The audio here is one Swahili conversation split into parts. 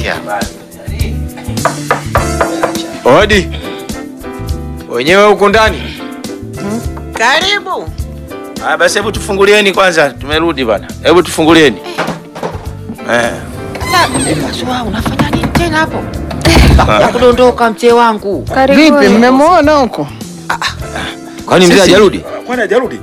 Sikia basi. Odi. Wenyewe huku ndani. Karibu. Ah, basi hebu tufungulieni kwanza, tumerudi bana. Hebu tufungulieni. Eh. Kaswa, unafanya nini tena hapo? Ya kudondoka mzee wangu. Vipi, mmemwona huko? Kwani mzee hajarudi? Kwani hajarudi?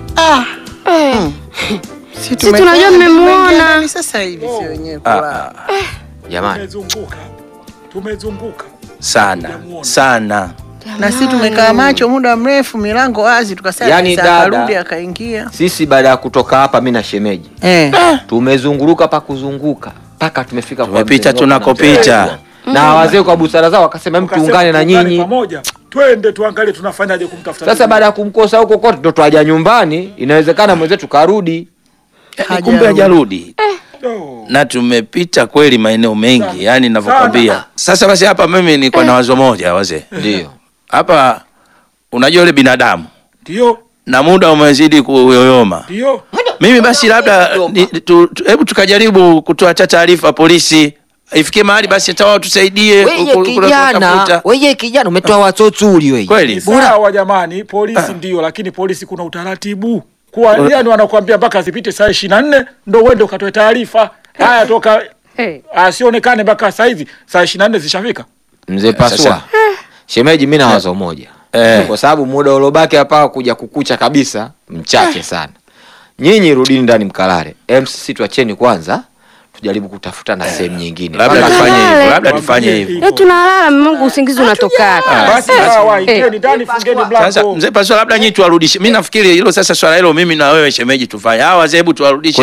Si tunajua mmemwona. Sasa hivi si wenyewe kwa. Jamani. Tumezunguka, tumezunguka. Sana sana. Na sisi tumekaa macho muda mrefu, milango wazi, tukasema Yaani sasa dada- akarudi akaingia. Sisi baada ya kutoka hapa mimi na shemeji Eh. tumezunguruka pa kuzunguka mpaka tumefika kwa Tumepita mzee Ngoto na tunakopita. mzee Ngoto. Na wazee kwa busara zao wakasema hebu Tukasema tuungane na tuungane nyinyi. pamoja, twende tuangalie tunafanyaje kumtafuta. Sasa baada ya kumkosa huko kote ndo twaja nyumbani, inawezekana mwenzetu karudi. Yaani kumbe hajarudi. Oh. Na tumepita kweli maeneo mengi, yani ninavyokwambia. Sasa basi hapa mimi niko na wazo moja wazee. Ndio. Hapa unajua yule binadamu Ndio, na muda umezidi kuyoyoma. ndio. Mimi basi labda ni- tu- tu- hebu tukajaribu kutoa hata taarifa polisi, ifikie mahali basi hata wao tusaidie Wewe ku- ku- kijana, kutafuta. wewe kijana umetoa watoto wewe. Kweli Ni sawa jamani, polisi ndio, lakini polisi kuna utaratibu kuwa, yani wanakuambia mpaka zipite saa ishirini na nne ndo uende ukatoe taarifa. Haya, toka asionekane mpaka saa hizi saa ishirini na nne zishafika. Mzee Pasua. Sasa- Shemeji mimi na wazo moja. Eh. Kwa sababu muda uliobaki hapa kuja kukucha kabisa mchache sana. Nyinyi rudini ndani mkalale. Em sisi tuacheni kwanza tujaribu kutafuta na sehemu nyingine. labda Mpaka- tufanye hivyo, Kalale. labda tufanye hivyo. Eh, tunalala Mungu, usingizi unatoka. Basi sawa, ingieni ndani, fungeni Sasa mlango. mzee Pasua, labda nyinyi tuwarudishe. Mimi nafikiri hilo sasa, swala hilo mimi na wewe shemeji tufanye. Hawa wazee, hebu tuwarudishe